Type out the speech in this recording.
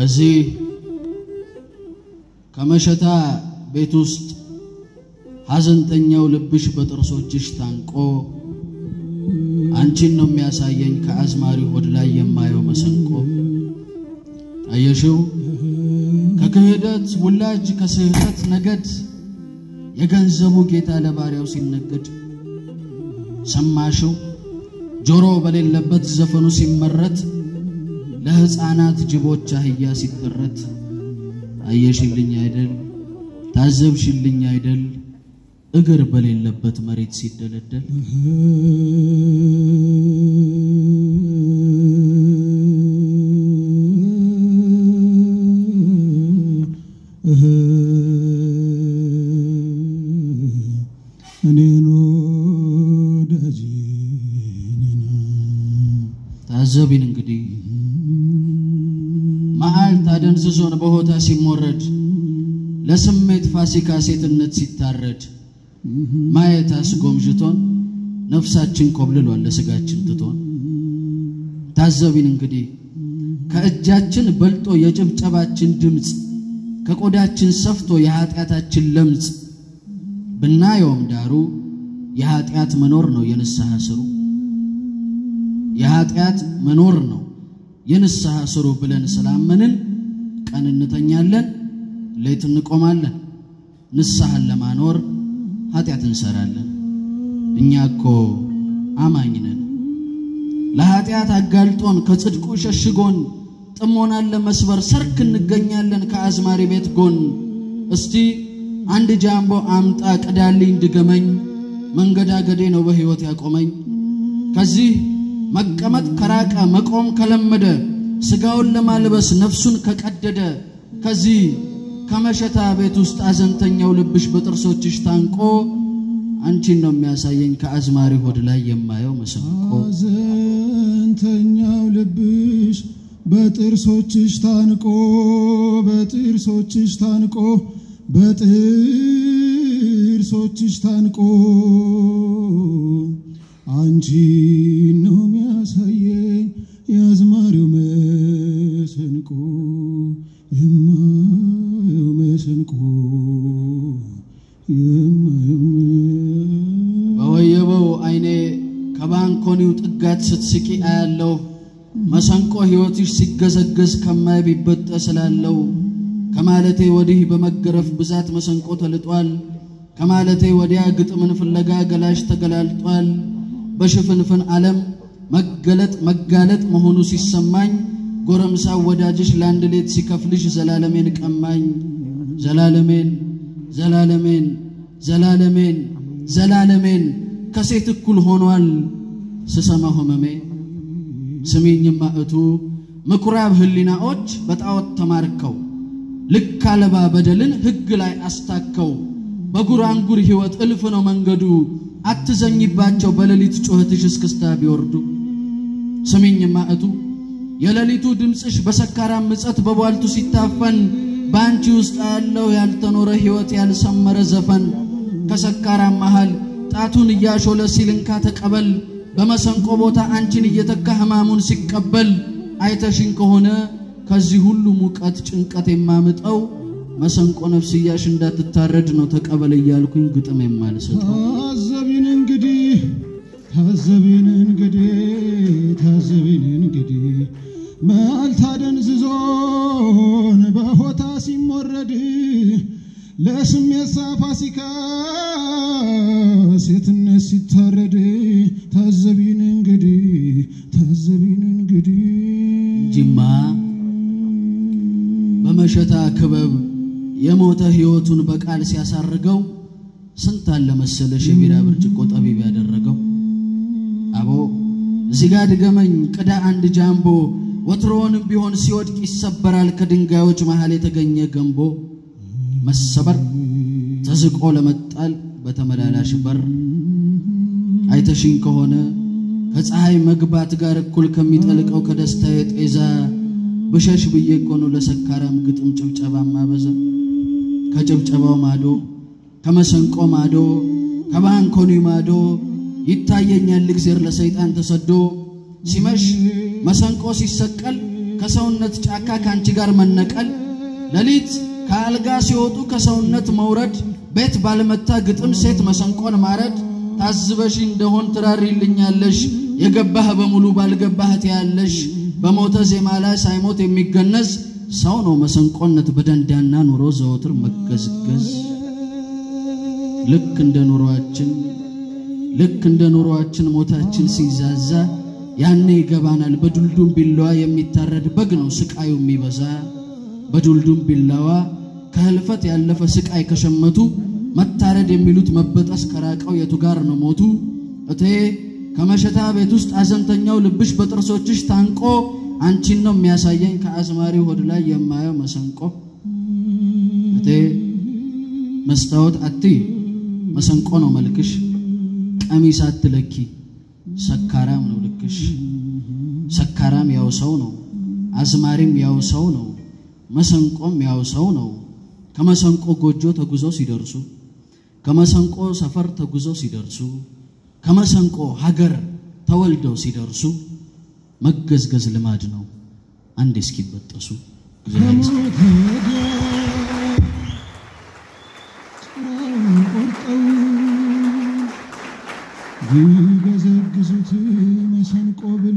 ከዚህ ከመሸታ ቤት ውስጥ ሐዘንተኛው ልብሽ በጥርሶችሽ ታንቆ አንቺን ነው የሚያሳየኝ ከአዝማሪ ሆድ ላይ የማየው መሰንቆ። አየሽው ከክህደት ውላጅ ከስህተት ነገድ የገንዘቡ ጌታ ለባሪያው ሲነገድ ሰማሽው ጆሮ በሌለበት ዘፈኑ ሲመረት ለሕፃናት ጅቦች አህያ ሲተረት አየሽልኝ አይደል ታዘብሽልኝ አይደል እግር በሌለበት መሬት ሲደለደል እኔን ወዳጅ ታዘቢን እንግዲህ መዓልት አደንዝዞን በሆታ ሲሞረድ ለስሜት ፋሲካ ሴትነት ሲታረድ ማየት አስጎምዥቶን ነፍሳችን ኮብልሏል ለስጋችን ትቶን ታዘቢን እንግዲህ ከእጃችን በልጦ የጭብጨባችን ድምፅ ከቆዳችን ሰፍቶ የኀጢአታችን ለምጽ ብናየውም ዳሩ የኀጢአት መኖር ነው የንስሐ ስሩ የኀጢአት መኖር ነው የንስሐ ስሩ ብለን ስላመንን ቀን እንተኛለን፣ ሌት እንቆማለን። ንስሐን ለማኖር ኀጢአት እንሰራለን። እኛ እኮ አማኝ ነን። ለኀጢአት አጋልጦን ከጽድቁ ሸሽጎን ጥሞናን ለመስበር ሰርክ እንገኛለን ከአዝማሪ ቤት ጎን። እስቲ አንድ ጃምቦ አምጣ ቅዳልኝ ድገመኝ፣ መንገዳገዴ ነው በሕይወት ያቆመኝ። ከዚህ መቀመጥ ከራቀ መቆም ከለመደ ሥጋውን ለማልበስ ነፍሱን ከቀደደ ከዚህ ከመሸታ ቤት ውስጥ አዘንተኛው ልብሽ በጥርሶችሽ ታንቆ አንቺን ነው የሚያሳየኝ ከአዝማሪ ሆድ ላይ የማየው መሰንቆ። ሐዘንተኛው ልብሽ በጥርሶችሽ ታንቆ በጥርሶችሽ ታንቆ በጥርሶችሽ ታንቆ አንቺን ነው የሚያሳየኝ የአዝማሪው መሰንቆ የማየው መሰንቆ የማየው በወየበው አይኔ ከባንኮኒው ጥጋት ስትስቂ አያለሁ መሰንቆ ሕይወትሽ ሲገዘገዝ ከማይ ቢበጠስ ስላለው ከማለቴ ወዲህ በመገረፍ ብዛት መሰንቆ ተልጧል። ከማለቴ ወዲያ ግጥምን ፍለጋ ገላሽ ተገላልጧል። በሽፍንፍን ዓለም መገለጥ መጋለጥ መሆኑ ሲሰማኝ ጎረምሳው ወዳጅሽ ለአንድ ሌት ሲከፍልሽ ዘላለሜን ቀማኝ። ዘላለሜን ዘላለሜን ዘላለሜን ዘላለሜን ከሴት እኩል ሆኗል ስሰማ ሆመሜ። ስሚኝማ እቱ ምኩራብ ህሊናዎች በጣዖት ተማርከው ልክ አልባ በደልን ሕግ ላይ አስታከው በጉራንጉር ሕይወት እልፍ ነው መንገዱ አትዘኝባቸው በሌሊት ጩኸትሽ እስክስታ ቢወርዱ። ስሚኝማ እቱ የሌሊቱ ድምፅሽ በሰካራም ምጸት በቧልቱ ሲታፈን በአንቺ ውስጥ ያለው ያልተኖረ ሕይወት ያልሰመረ ዘፈን ከሰካራም መሃል ጣቱን እያሾለ ሲልንካ ተቀበል በመሰንቆ ቦታ አንቺን እየተካ ሕማሙን ሲቀበል አይተሽኝ ከሆነ ከዚህ ሁሉ ሙቀት ጭንቀት የማምጠው መሰንቆ ነፍስያሽ እንዳትታረድ ነው ተቀበል እያልኩኝ ግጥም የማልሰጠው። ታዘቢን እንግዲህ ታዘቢን እንግዲህ ታዘቢን እንግዲህ መዓልት አደንዝዞን በሆታ ሲሞረድ ለስሜት ሳፋሲካ ሴትነት ሲታረድ ታዘቢን እንግዲህ ታዘቢን እንግዲህ ጅማ በመሸታ ክበብ የሞተ ሕይወቱን በቃል ሲያሳርገው ስንት አለ መሰለሽ የቢራ ብርጭቆ ጠቢብ ያደረገው። አቦ እዚህ ጋ ድገመኝ ቅዳ አንድ ጃምቦ ወትሮውንም ቢሆን ሲወድቅ ይሰበራል ከድንጋዮች መሃል የተገኘ ገንቦ መሰበር ተዝቆ ለመጣል በተመላላሽ በር አይተሽኝ ከሆነ ከፀሐይ መግባት ጋር እኩል ከሚጠልቀው ከደስታዬ ጤዛ ብሸሽ ብዬ እኮ ነው ለሰካራም ግጥም ጭብጨባ ማበዛ ከጭብጨባው ማዶ ከመሰንቆ ማዶ ከባንኮኒ ማዶ ይታየኛል እግዜር ለሰይጣን ተሰዶ ሲመሽ መሰንቆ ሲሰቀል ከሰውነት ጫካ ከአንቺ ጋር መነቀል ሌሊት ከአልጋ ሲወጡ ከሰውነት መውረድ ቤት ባልመታ ግጥም ሴት መሰንቆን ማረድ ታዝበሽ እንደሆን ትራሪልኛለሽ የገባህ በሙሉ ባልገባህ ትያለሽ በሞተ ዜማ ላይ ሳይሞት የሚገነዝ ሰው ነው መሰንቆነት በደንዳና ኑሮ ዘወትር መገዝገዝ ልክ እንደ ኑሮአችን ልክ እንደ ኑሮአችን ሞታችን ሲዛዛ ያኔ ይገባናል በዱልዱም ቢላዋ የሚታረድ በግ ነው ስቃዩ የሚበዛ በዱልዱም ቢላዋ ከህልፈት ያለፈ ስቃይ ከሸመቱ መታረድ የሚሉት መበጠስ ከራቀው የቱ ጋር ነው ሞቱ እቴ ከመሸታ ቤት ውስጥ አዘንተኛው ልብሽ በጥርሶችሽ ታንቆ አንቺን ነው የሚያሳየኝ ከአዝማሪው ሆድ ላይ የማየው መሰንቆ እቴ መስታወት አትይ መሰንቆ ነው መልክሽ ቀሚስ አትለኪ ሰካራም ነው ልክሽ ሰካራም ያው ሰው ነው አዝማሪም ያው ሰው ነው መሰንቆም ያው ሰው ነው ከመሰንቆ ጎጆ ተጉዘው ሲደርሱ ከመሰንቆ ሰፈር ተጉዘው ሲደርሱ ከመሰንቆ ሀገር ተወልደው ሲደርሱ መገዝገዝ ልማድ ነው አንዴ እስኪበጠሱ እግዚአብሔር ይስጥ። ከሞት ወዲያ ጭራውን ቆርጠው ቢገዘግዙት መሰንቆ